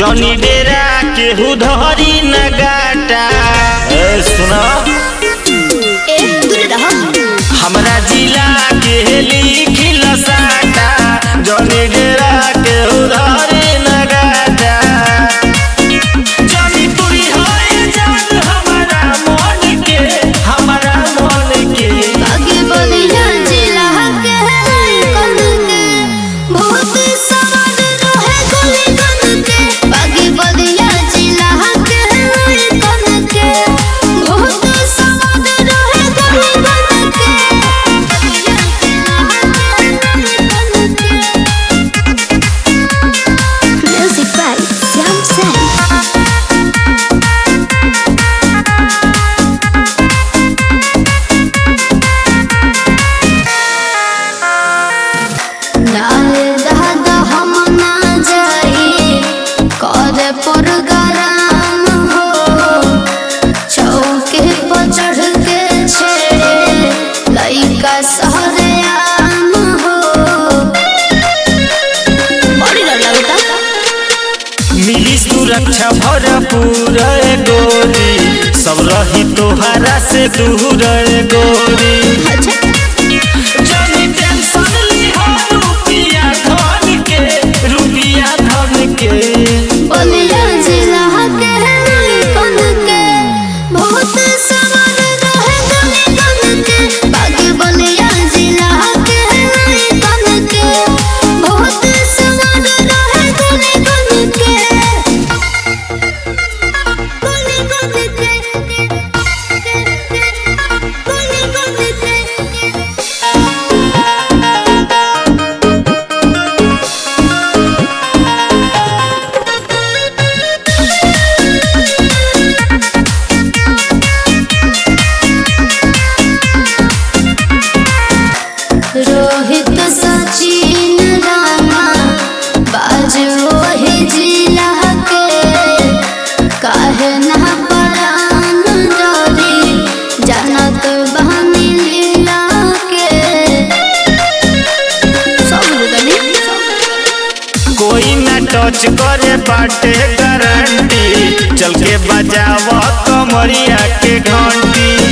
जनी डेरा केहू धरी न गाटा ए सुना ए दूर रह हमरा जिला के लिखिल साटा जनी डेरा केहू धरी न गाटा जनी तुरी होए जान हमरा मन के हमरा मन के आगे बलिया जिला के कन के बहुत सवार रहे गली कन के आगे बलिया जिला के कन के बहुत सवार रहे गली कन के म्यूजिक बाय श्याम सैन नारे दादा हम ना जाई कर प्रोग्राम हो चौके पर चढ़ के छेड़े लइका सहरे आम हो बड़ी डर लगता मिली सुरक्षा भरपूर ए गोरी सब रही तोहरा से दूर ए गोरी अच्छा जनी टेंशन लिहा रुपिया धन के रुपिया धन के बलिया जिला के कन के बहुत सवार रहे गली कन के बागे बलिया जिला के कन के बहुत सवार रहे गली कन के गली कन के गली कन के रोहित सचिन राणा बाज वही जिला के काहे ना परान डरी जानत बहनी लीला के सब गली कोई ना टच करे बाटे गारंटी चल के बजाव कमरिया के घंटी